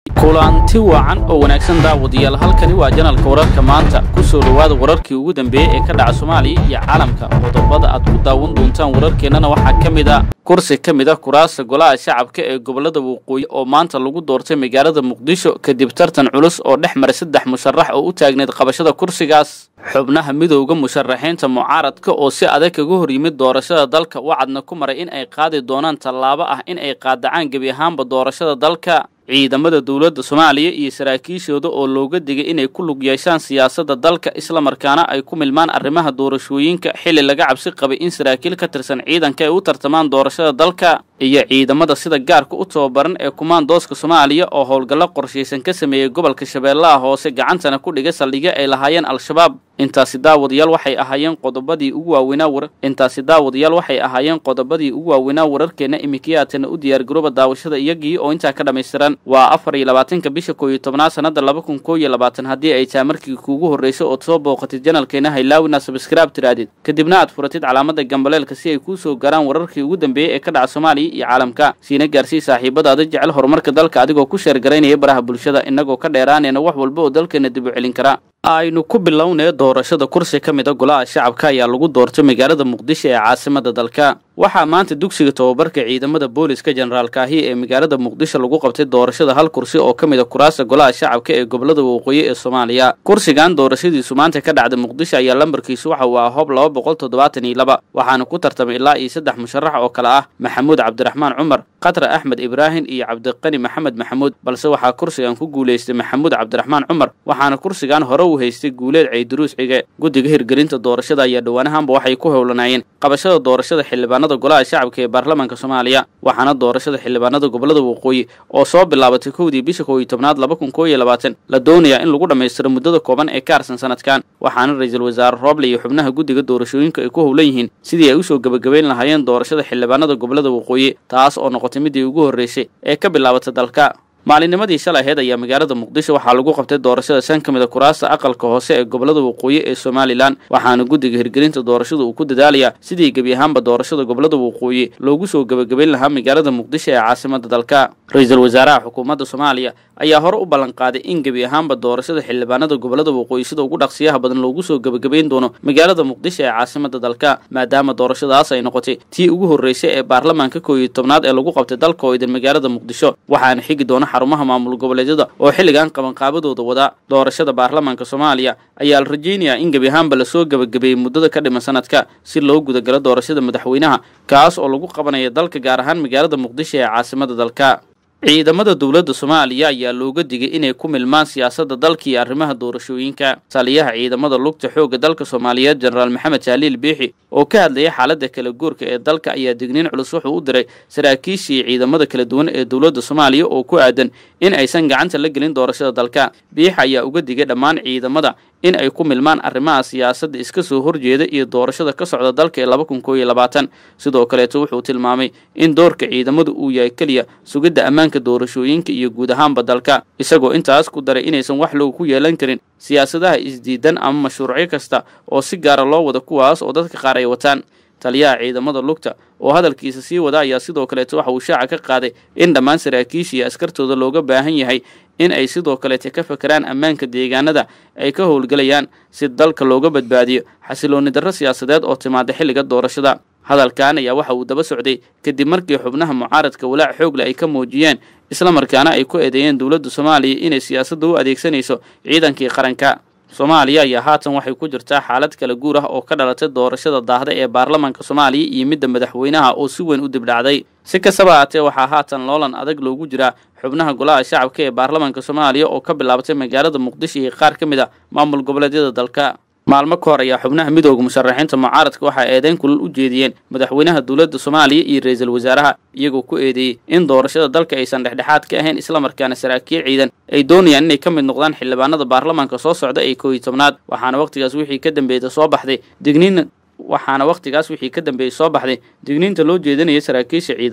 kulanti wacan oo wanaagsan daawadayaal halkani waa janalka wararka maanta ku soo dhowaada wararkii ugu dambeeyey ee ka dhaca soomaaliya iyo caalamka qodobada aad ku daawan doontaan wararkeennana waxaa ka mid a kursi ka mid a kuraasta golaha shacabka ee gobollada waqooyi oo maanta lagu doortay magaalada muqdisho kadib tartan culus oo dhex maray saddex musharax oo u taagneyd qabashada kursigaas xubnaha midowda musharaxiinta mucaaradka oo si adag kaga hor yimid doorashada dalka wacadna ku maray in ay qaadi doonaan tallaabo ah in ay qaadacaan gebi ahaanba doorashada dalka ciidamada dowladda soomaaliya iyo saraakiishooda oo looga digay inay ku lug yeeshaan siyaasadda dalka islamarkaana ay ku milmaan arrimaha doorashooyinka xilli laga cabsi qabay in saraakiil ka tirsan ciidanka ay u tartamaan doorashada dalka iyo ciidamada sida gaarka u tababaran ee kumaandooska soomaaliya oo howlgallo qorshaysan ka sameeyey gobolka shabeellaha hoose gacantana ku dhigay saldhigyo ay lahaayeen al-shabaab intaasi daawadayaal waxay ahaayeen qodobadii ugu waaweynaa war intaasi daawadayaal waxay ahaayeen qodobadii ugu waaweynaa wararkeenna imikiyaatana u diyaargarooba daawashada iyagii oo intaa ka dhammaystiran waa afar iyo labaatanka bisha koow iyo tobnaad sannada laba kun koo iyo labaatan haddii ay tahay markii kuugu horraysay ood soo booqatid janalkeena haylaawina sabskraib tiraadid kadibna aad furatid calaamada gambaleelka si ay kuu soo gaaraan wararkii ugu dambeeyey ee ka dhaca soomaaliya iyo caalamka siina gaarsii saaxiibadaada jecel horumarka dalka adigoo ku sheergaraynaya baraha bulshada innagoo ka dheeraanayna wax walba oo dalkeena dib u celin kara aynu ku bilownay doorashada kursi ka mid a golaha shacabka ayaa lagu doortay magaalada muqdisho ee caasimada dalka waxaa maanta dugsiga tobabarka ciidamada booliska generaalkaahi ee magaalada muqdisho lagu qabtay doorashada hal kursi oo ka mid a kuraasta golaha shacabka ee gobolada waqooyi ee soomaaliya kursigan doorashadiisu maanta ka dhacda muqdisho ayaa lambarkiisu waxa uu ah hob laba boqol toddobaatan iyo laba waxaana ku tartamay ilaa iyo saddex musharax oo kale ah maxamuud cabdiraxmaan cumar khatra axmed ibraahim iyo cabdiqani maxamed maxamuud balse waxaa kursigan ku guulaystay maxamuud cabdiraxmaan cumar waxaana kursigan hore u haystay guuleed ceyduruus cige guddiga hirgelinta doorashada ayaa dhowaanahanba waxay ku howlanaayeen qabashada doorashada xildhibaanada golaha shacabka ee baarlamaanka soomaaliya waxaana doorashada xildhibaanada gobolada waqooyi oo soo bilaabatay kowdii bisha koow iyo tobnaad laba kun koo iyo labaatan la doonayaa in lagu dhammaystiro muddada kooban ee ka harsan sanadkan waxaana ra-iisul wasaare rooble iyo xubnaha guddiga doorashooyinka ay ku howlan yihiin sidii ay usoo gebagabayn lahaayeen doorashada xildhibaanada gobolada waqooyi taas oo noqotay midii ugu horreysay ee ka bilaabatay dalka maalinimadii shalay aheyd ayaa magaalada muqdisho waxaa lagu qabtay doorashada shan ka mid a kuraasta aqalka hoose ee gobolada waqooyi ee somalilan waxaana guddiga hirgelinta doorashada uu ku dadaalayaa sidii gebi ahaanba doorashada gobolada waqooyi loogu soo gebagabayn lahaa magaalada muqdisho ee caasimada dalka ra-iisul wasaaraha xukuumadda soomaaliya ayaa hore u ballan qaaday in gebi ahaanba doorashada xildhibaanada gobolada waqooyi sida ugu dhaqsiyaha badan loogu soo gebagabayn doono magaalada muqdisho ee caasimada dalka maadaama doorashadaas ay noqotay tii ugu horreysay ee baarlamaanka koow iyo tobnaad ee lagu qabtay dalka oo idin magaalada muqdisho waxaana xigi doona xarumaha maamul goboleedyada oo xilligan qabanqaabadooda wada doorashada baarlamaanka soomaaliya ayaa la rajaynayaa in gebi ahaanba lasoo gebagabeeyey muddada ka dhiman sanadka si loo gudagalo doorashada madaxweynaha kaas oo lagu qabanaya dalka gaar ahaan magaalada muqdisho ee caasimada dalka ciidamada dowladda soomaaliya ayaa looga digay inay ku milmaan siyaasadda dalka iyo arrimaha doorashooyinka taliyaha ciidamada lugta xoogga dalka soomaaliyeed jenaraal maxamed jaaliil biixi oo ka hadlayay xaaladda kala guurka ee dalka ayaa digniin culus wuxuu u diray saraakiishii ciidamada kala duwan ee dowladda soomaaliya oo ku aadan in aysan gacanta la gelin doorashada dalka biixi ayaa uga digay dhammaan ciidamada in ay ku milmaan arrimaha siyaasadda iska soo horjeeda iyo doorashada ka socda dalka ee laba kun koo iyo labaatan sidoo kaleeto wuxuu tilmaamay in doorka ciidamadu uu yahay keliya sugidda ammaanka doorashooyinka iyo guud ahaanba dalka isagoo intaas ku daray inaysan wax loogu ku yeelan karin siyaasadaha isdiidan ama mashruucyo kasta oo si gaara loo wada kuwaas oo dadka qaar ay wataan taliyaha ciidamada lugta oo hadalkiisa sii wada ayaa sidoo kaleeto waxa uu shaaca ka qaaday in dhammaan saraakiisha iyo askartooda looga baahan yahay in ay sidoo kaleete ka fakeraan ammaanka deegaanada ay ka howlgelayaan si dalka looga badbaadiyo xasilooni darro siyaasadeed oo timaada xilliga doorashada hadalkan ayaa waxa uu daba socday kadib markii xubnaha mucaaradka walaac xoogle ay ka muujiyeen islamarkaana ay ku eedeeyeen dowladda soomaaliya inay siyaasadda u adeegsanayso ciidankii qaranka soomaaliya ayaa haatan waxay ku jirtaa xaalad kala guur ah oo ka dhalatay doorashada daahda ee baarlamaanka soomaaliya iyo midda madaxweynaha oo si weyn u dibdhacday si kastaba haatee waxaa haatan loolan adag loogu jiraa xubnaha golaha shacabka ee baarlamaanka soomaaliya oo ka bilaabatay magaalada muqdisho iyo qaar ka mid a maamul goboleedyada dalka maalmo ka hor ayaa xubnaha midooda musharaxiinta mucaaradka waxaa eedeyn kulal u jeediyeen madaxweynaha dowladda soomaaliya iyo ra-iisul wasaaraha iyagoo ku eedeeyey in doorashada dalka aysan dhexdhexaad ka ahayn islamarkaana saraakiil ciidan ay doonayaan inay ka mid noqdaan xildhibaanada baarlamaanka soo socda ee koow iyo tobnaad waxaana wakhtigaas wixii ka dambeeyda soo baxday digniin waxaana wakhtigaas wixii ka dambeeyey soo baxday digniinta loo jeedinaya saraakiisha ciidamada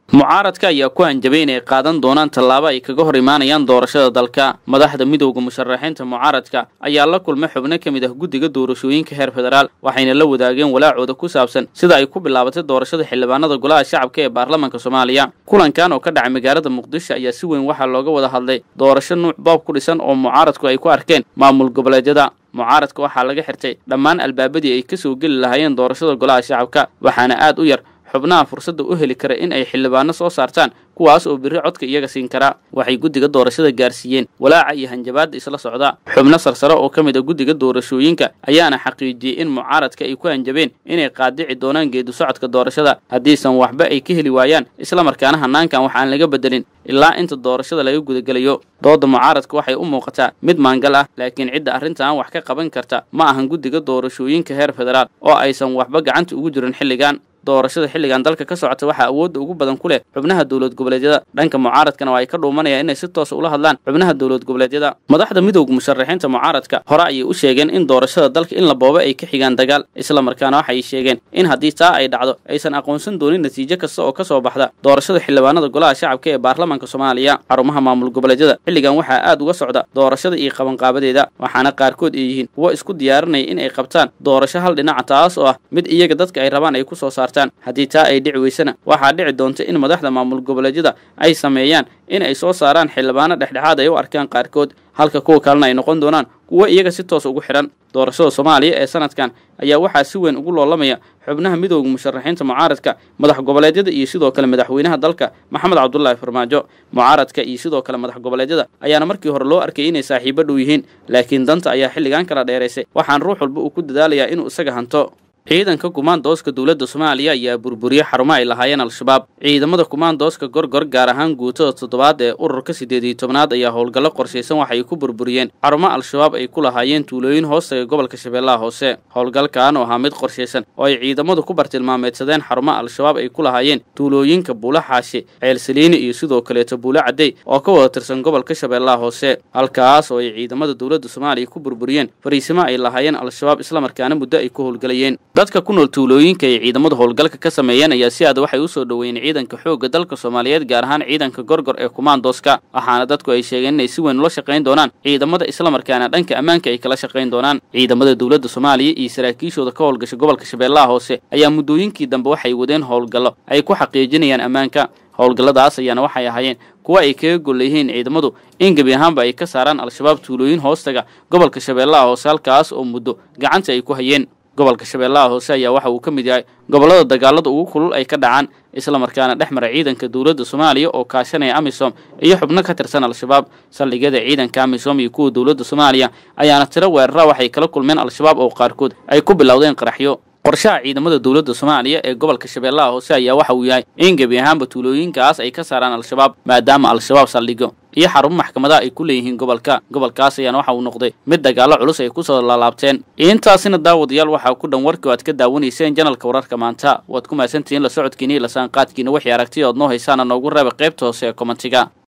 mucaaradka ayaa ku hanjabay inay qaadan doonaan tallaabo ay kaga hor imaanayaan doorashada dalka madaxda midowda musharaxiinta mucaaradka ayaa la kulmay xubno ka mid ah guddiga doorashooyinka heer federaal waxayna la wadaageen walaacooda ku saabsan sida ay ku bilaabatay doorashada xildhibaanada golaha shacabka ee baarlamaanka soomaaliya kulankan oo ka dhacay magaalada muqdisho ayaa si weyn waxaa looga wada hadlay doorasho nuuc boob ku dhisan oo mucaaradku ay ku arkeen maamul goboleedyada mucaaradka waxaa laga xirtay dhammaan albaabadii ay ka soo geli lahaayeen doorashada golaha shacabka waxaana aad u yar xubnaha fursadda u heli kara in ay xildhibaano soo saartaan kuwaas oo berri codka iyaga siin kara waxay guddiga doorashada gaarsiiyeen walaaca iyo hanjabaadda isla socda xubno sarsare oo ka mid a guddiga doorashooyinka ayaana xaqiijiyey in mucaaradka ay ku hanjabeen inay qaadici doonaan geedu socodka doorashada haddiisan waxba ay ka heli waayaan islamarkaana hanaankan wax aan laga bedelin ilaa inta doorashada laga gudagelayo doodda mucaaradka waxay u muuqataa mid maangal ah laakiin cidda arrintan wax ka qaban karta ma ahan guddiga doorashooyinka heer federaal oo aysan waxba gacanta ugu jirin xilligan doorashada xilligan dalka ka socota waxaa awoodda ugu badan ku leh xubnaha dowlad goboleedyada dhanka mucaaradkana waa ay ka dhuumanayaan inay si toosa ula hadlaan xubnaha dowlad goboleedyada madaxda midowda musharaxiinta mucaaradka hore ayay u sheegeen in doorashada dalka in la booba ay ka xigaan dagaal islamarkaana waxay sheegeen in haddii taa ay dhacdo aysan aqoonsan doonin natiijo kasta oo ka soo baxda doorashada xildhibaanada golaha shacabka ee baarlamaanka soomaaliya xarumaha maamul goboleedyada xilligan waxaa aad uga socda doorashada iyo qabanqaabadeeda waxaana qaarkood ay yihiin kuwo isku diyaarinaya in ay qabtaan doorasho hal dhinaca taas oo ah mid iyaga dadka ay rabaan ay ku soo saartaan haddii taa ay dhici weysana waxaa dhici doonta in madaxda maamul goboleedyada ay sameeyaan in ay soo saaraan xildhibaano dhexdhexaad ay u arkaan qaarkood halka kuwa kalena ay noqon doonaan kuwo iyaga si toos ugu xidhan doorashada soomaaliya ee sanadkan ayaa waxaa si weyn ugu loolamaya xubnaha midowda musharaxiinta mucaaradka madax goboleedyada iyo sidoo kale madaxweynaha dalka maxamed cabdulaahi farmaajo mucaaradka iyo sidoo kale madax goboleedyada ayaana markii hore loo arkay inay saaxiibo dhow yihiin laakiin danta ayaa xilligan kala dheeraysay waxaan ruux walba uu ku dadaalayaa inuu isaga hanto ciidanka kumaandooska dowladda soomaaliya ayaa burburiyey xarumo ay lahaayeen al-shabaab ciidamada kumaandooska gorgor gaar ahaan guutada toddobaad ee ururka siddeed iyo tobnaad ayaa howlgallo qorshaysan waxay ku burburiyeen xarumo al-shabaab ay ku lahaayeen tuulooyin hoostaga gobolka shabeellaha hoose howlgalkan oo ahaa mid qorshaysan oo ay ciidamadu ku bartilmaameedsadeen xarumo al-shabaab ay ku lahaayeen tuulooyinka buulo xaashi ceelsaliini iyo sidoo kaleeto buulo caddey oo ka wada tirsan gobolka shabeellaha hoose halkaas oo ay ciidamada dowladda soomaaliya ku burburiyeen fariisimo ay lahaayeen al-shabaab islamarkaana muddo ay ku howlgalayeen dadka ku nool tuulooyinka ay ciidamadu howlgalka ka sameeyeen ayaa si aad waxay u soo dhoweeyeen ciidanka xoogga dalka soomaaliyeed gaar ahaan ciidanka gorgor ee kumaandooska waxaana dadku ay sheegeen inay si weyn ula shaqayn doonaan ciidamada islamarkaana dhanka ammaanka ay kala shaqayn doonaan ciidamada dowladda soomaaliya iyo saraakiishooda ka howlgasha gobolka shabeellaha hoose ayaa muddooyinkii dambe waxay wadeen howlgallo ay ku xaqiijinayaan ammaanka howlgalladaas ayaana waxay ahaayeen kuwa ay kaga gol leeyihiin ciidamadu in gebi ahaanba ay ka saaraan al-shabaab tuulooyin hoostaga gobolka shabeellaha hoose halkaas oo muddo gacanta ay ku hayeen gobolka shabeellaha hoose ayaa waxa uu ka mid yahay gobollada dagaalada ugu kulul ay ka dhacaan islamarkaana dhex mara ciidanka dowladda soomaaliya oo kaashanaya amisom iyo xubno ka tirsan al-shabaab saldhigyada ciidanka amisom iyo kuwa dowladda soomaaliya ayaana tiro weerara waxay kala kulmeen al-shabaab oo qaarkood ay ku bilowdeen qaraxyo qorshaha ciidamada dowladda soomaaliya ee gobolka shabeellaha hoose ayaa waxa uu yahay in gebi ahaanba tuulooyinkaas ay ka saaraan al-shabaab maadaama al-shabaab saldhigyo iyo xarumo maxkamadaha ay ku leeyihiin gobolka gobolkaas ayaana waxa uu noqday mid dagaallo culus ay kusoo laalaabteen intaasina daawadayaal waxaa ku dhan warkii o aad ka daawanayseen janalka wararka maanta waad ku mahadsantihiin la socodkiina iyo lasaanqaadkiina wixii aragtiya ood noo haysaana noogu reeba qaybta hoose ee komentiga